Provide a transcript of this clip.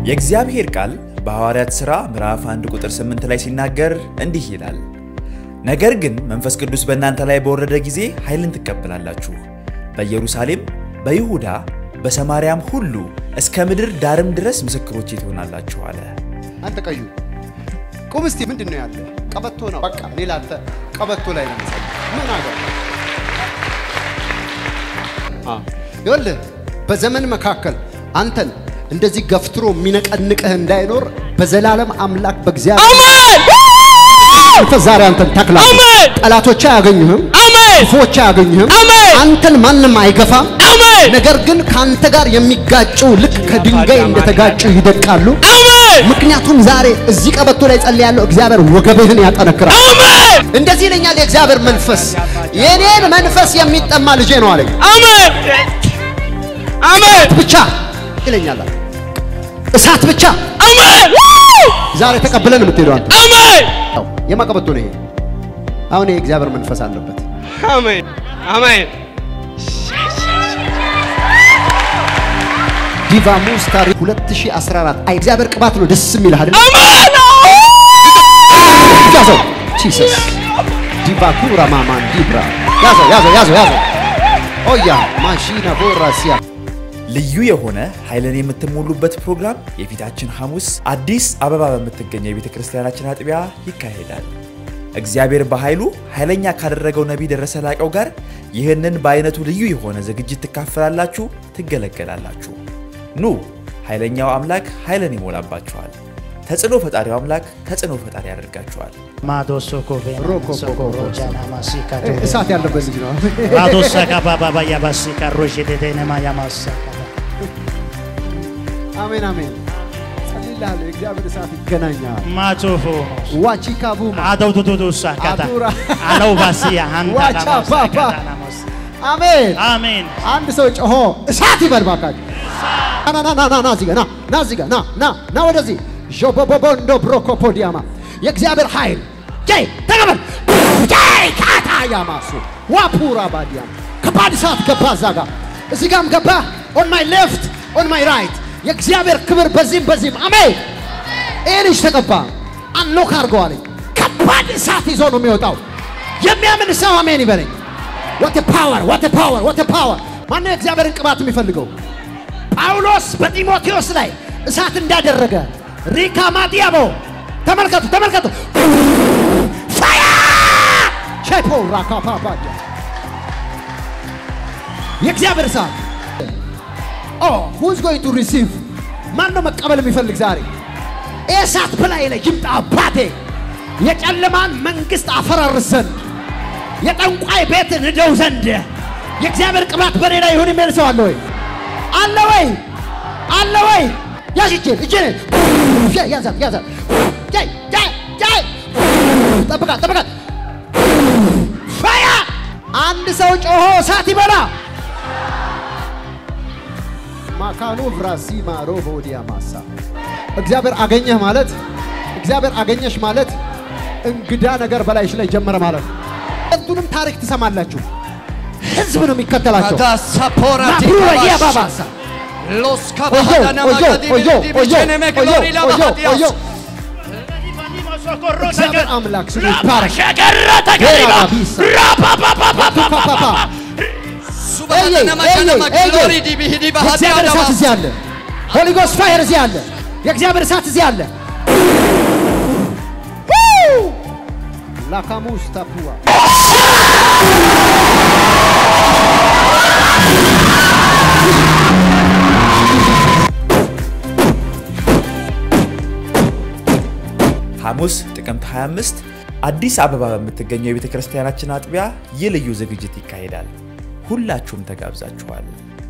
የእግዚአብሔር ቃል በሐዋርያት ሥራ ምዕራፍ 1 ቁጥር 8 ላይ ሲናገር እንዲህ ይላል፣ ነገር ግን መንፈስ ቅዱስ በእናንተ ላይ በወረደ ጊዜ ኃይልን ትቀበላላችሁ፣ በኢየሩሳሌም፣ በይሁዳ፣ በሰማርያም ሁሉ እስከ ምድር ዳርም ድረስ ምስክሮቼ ትሆናላችሁ አለ። አንተ ቀዩ ቁም እስቲ። ምንድን ነው ያለ? ቀበቶ ነው። በቃ እኔ ላንተ ቀበቶ ላይ ነው የምጸልይ። ምን አገር ይኸውልህ፣ በዘመን መካከል አንተን እንደዚህ ገፍትሮ የሚነቀንቅህ እንዳይኖር በዘላለም አምላክ በእግዚአብሔር መንፈስ ዛሬ አንተን ተክላለሁ። አሜን። ጠላቶች አያገኙህም፣ አሜን ክፉዎች አያገኙህም። አሜን። አንተን ማንም አይገፋም። አሜን ነገር ግን ከአንተ ጋር የሚጋጩ ልክ ከድንጋይ እንደተጋጩ ይደቃሉ። አሜን ምክንያቱም ዛሬ እዚህ ቀበቶ ላይ ጸልያለሁ፣ እግዚአብሔር ወገብህን ያጠነክራል። አሜን እንደዚህ ይለኛል የእግዚአብሔር መንፈስ፣ የኔን መንፈስ የሚጠማ ልጄ ነው አለኝ። አሜን አሜን ብቻ ይለኛል አለ። እሳት ብቻ አሜን ዛሬ ተቀብለን የምትሄደው አንተ። አሜን ያው የማ ቀበቶ ነው ይሄ? አሁን ይሄ የእግዚአብሔር መንፈስ አለበት። አሜን አሜን ዲቫ ሙስታሪ 2014 አይ እግዚአብሔር ቅባት ነው ደስ የሚልህ አይደል? አሜን ያዘው ጂሰስ ዲቫ ኩራ ማማን ዲብራ ያዘው ያዘው ያዘው ያዘው ኦያ ማሺና ቦራሲያ ልዩ የሆነ ኃይልን የምትሞሉበት ፕሮግራም የፊታችን ሐሙስ አዲስ አበባ በምትገኘው የቤተ ክርስቲያናችን አጥቢያ ይካሄዳል። እግዚአብሔር በኃይሉ ኃይለኛ ካደረገው ነቢይ ደረሰ ላቀው ጋር ይህንን በአይነቱ ልዩ የሆነ ዝግጅት ትካፈላላችሁ፣ ትገለገላላችሁ። ኑ ኃይለኛው አምላክ ኃይልን ይሞላባችኋል። ተጽዕኖ ፈጣሪው አምላክ ተጽዕኖ ፈጣሪ ያደርጋችኋል። Madosoko Roko Sokoro Jana Masika እሳት ያለበት ልጅ ነው። Madosaka Baba Yabasika Rojedene Mayamasaka አሜን አሜን። ጸልይልሃለሁ የእግዚአብሔር እሳት ይገናኛል። Matofo ዋቺካ ቡማ Adau Dudu Sakata Adura. Alau Basia Hanta Wacha Papa. Namasaka አሜን። Amen አንድ ሰው ጮሆ እሳት ይበል ባካችሁ። ና ና ና ና ና እዚህ ጋር ና ና እዚህ ጋር ና ና ና ወደዚህ ዦቦቦቦንዶ ብሮኮፖዲያማ የእግዚአብሔር ኃይል ጀይ ተቀበል ጀይ ካታ ያማሱ ዋፑራ ባዲያም ከባድ እሳት ገባ እዛ ጋር እዚህ ጋርም ገባ ኦን ማይ ሌፍት ኦን ማይ ራይት የእግዚአብሔር ክብር በዚህም በዚህም አሜን ይህ ልጅ ተቀባ አንሎክ አድርገዋለኝ ከባድ እሳት ይዞ ነው የሚወጣው የሚያምን ሰው አሜን ይበለኝ ወተ ፓወር ወተ ፓወር ወተ ፓወር ማነው የእግዚአብሔርን ቅባት የሚፈልገው ጳውሎስ በጢሞቴዎስ ላይ እሳት እንዳደረገ ሪካ ማዲያቦ ተመልከቱ ተመልከቱ ፋያ ቼፖ ራካፓፓ የእግዚአብሔር እሳት ኦ ሁዝ ጎይንግ ቱ ሪሲቭ ማን ነው መቀበል የሚፈልግ ዛሬ ይህ እሳት በላይ ላይ ይምጣ አባቴ የጨለማን መንግስት አፈራርስ ዘንድ የጠንቋይ ቤት ንደው ዘንድ የእግዚአብሔር ቅባት በኔ ላይ ይሁን የሚል ሰው አለ ወይ? አለ ወይ? አለ ወይ? ያዝ እጄን እጄን ያዛት ያዛት ጃይ ጃይ ጃይ ጠብቃት ጠብቃት ፋያ አንድ ሰው ጮሆ እሳት ይበላ ማካኑ ብራሲማ ሮቦዲያ ማሳ እግዚአብሔር አገኘህ ማለት እግዚአብሔር አገኘሽ ማለት እንግዳ ነገር በላይሽ ላይ ጀመረ ማለት ነው። ሁለቱንም ታሪክ ትሰማላችሁ። ህዝብ ነው የሚከተላቸው። Adasapora di ናብሩራ Kabash. የባባሳ Los ኦዮ Kabahadana ኦዮ Magadi ኦዮ Bidi ኦዮ Bishene Meglori ኦዮ ኦዮ ኦዮ Labahadias. እግዚአብሔር አምላክ ስሙ ይባረክ። ቢሳ ፓፓፓ Subahadana Magana Maglori di Bihidi የእግዚአብሔር እሳት Bahadias. እዚህ አለ። ሆሊ ጎስት ፋየር እዚህ አለ። የእግዚአብሔር እሳት እዚህ አለ። ላካሙስ ታፑዋ ሐሙስ ጥቅምት 25 አዲስ አበባ በምትገኘው የቤተ ክርስቲያናችን አጥቢያ ይህ ልዩ ዝግጅት ይካሄዳል። ሁላችሁም ተጋብዛችኋል።